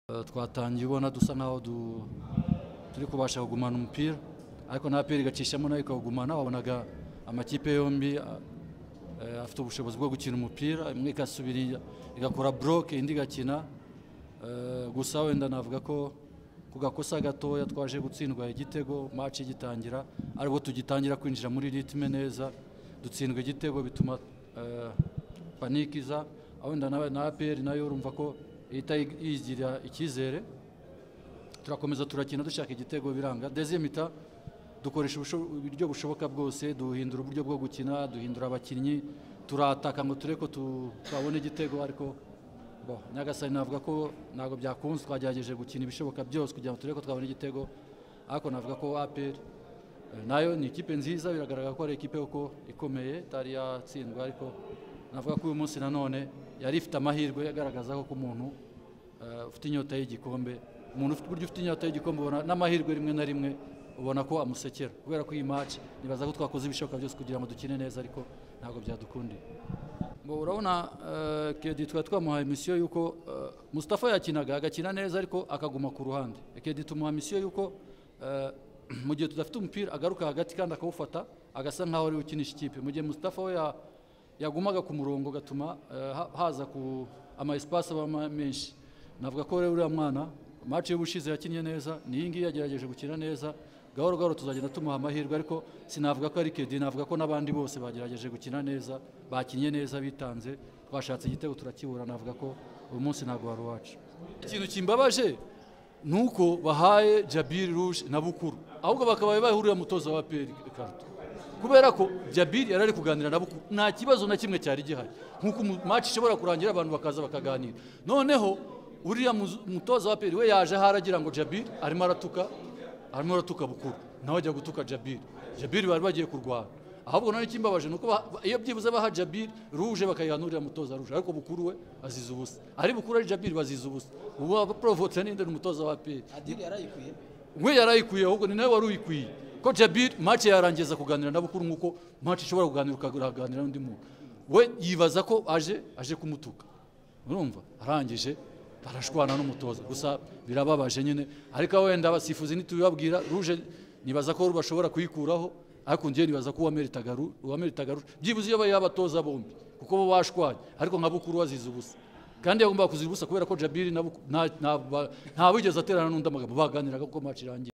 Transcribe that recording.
Eh, twatangiye ubona dusa nkaho du- turi kubasha kugumana umupira ariko nta pira igacishamo nayo ikawugumana wabonaga amakipe yombi ah, eh, afite ubushobozi bwo gukina umupira imwe igasubira iya- igakora buroke indi igakina Eh, gusa wenda navuga ko ku gakosa gatoya twaje gutsindwa igitego match igitangira aribwo tugitangira kwinjira muri ritme neza dutsindwa igitego bituma eh, paniki iza aho wenda nawe na APR nayo urumva ko ihita yigira icyizere turakomeza turakina dushaka igitego biranga dezimita dukoresha ubusho- uburyo bushoboka bwose duhindura uburyo bwo gukina duhindura abakinnyi turataka ngo tureko twabona igitego ariko bo nyagasani navuga ko ntabwo byakunze twagerageje gukina ibishoboka byose kugira ngo tureko twabona igitego ariko navuga ko APR eh, nayo ni ikipe nziza biragaragara ko ari ikipe kuko ikomeye itari yatsindwa ariko navuga ko uyu munsi nanone yari ifite amahirwe agaragaza ko umuntu eh, ufite inyota y'igikombe umuntu ufite uburyo ufite inyota y'igikombe ubona n'amahirwe rimwe na rimwe ubona ko amusekera kubera ko iyi match nibaza ko twakoze ibishoboka byose kugira ngo dukine neza ariko ntabwo byadukundiye ngo urabona eh, kedi twari twamuhaye misiyo y'uko eh, Mustafa yakinaga agakina neza ariko akaguma ku ruhande kedi tumuha misiyo y'uko eh, mu gihe tudafite umupira agaruka hagati kandi akawufata agasa nkaho ari we ukinisha ikipe mu gihe Mustafa we ya yagumaga ku murongo gatuma eh, ha- haza ku ama espace aba ma- menshi navuga ko rero uriya mwana match y'ubushize yakinnye neza ni iyi ngiyi yagerageje gukina neza gahoro gahoro tuzagenda tumuha amahirwe ariko sinavuga ko ari Kedi navuga ko n'abandi bose bagerageje gukina neza bakinnye neza bitanze twashatse igitego turakibura navuga ko uyu munsi ntabwo wari uwacu ikintu kimbabaje nuko bahaye Jabir Rouge na Bukuru ahubwo bakabaye bahurira mutoza wa PL Karto kubera ko Jabir yari ari kuganira na Bukuru nta kibazo na kimwe cyari gihari nkuko mu- match ishobora kurangira abantu bakaza bakaganira noneho uriya muzu- mutoza wa PL we yaje aho aragira ngo Jabir arimo aratuka arimo aratuka Bukuru nawe ajya gutuka Jabir Jabir bari bagiye kurwana ahubwo none ikimbabaje nuko ba- ba- iyo byibuze baha Jabir ruje bakayihanurira mutoza ruje ariko bukuru we aziza ubusa ari bukuru ari Jabir baziza ubusa ubu aprovotse ninde ni umutoza wa APR adiri yarayikwiye we yarayikwiye ahubwo ni nawe wari uyikwiye ko Jabir match yarangiza kuganira na bukuru nkuko match ishobora kuganira ukaganira n'undi muntu we yibaza ko aje aje kumutuka urumva arangije barashwana n'umutoza gusa birababaje nyine ariko wenda abasifuzi ntitubibabwira ruje nibaza ko bashobora kuyikuraho ariko njyewe nibaza ko uwameritaga Ru- uwameritaga Rouge byibuze iyo yabatoza bombi kuko bo bashwanye ariko nka bukuru wazize ubusa kandi yagombaga kuzira ubusa kubera ko Jabiri na Buku- nta- nta- nta wigeze aterana n'undi amagambo baganiraga kuko match irangiye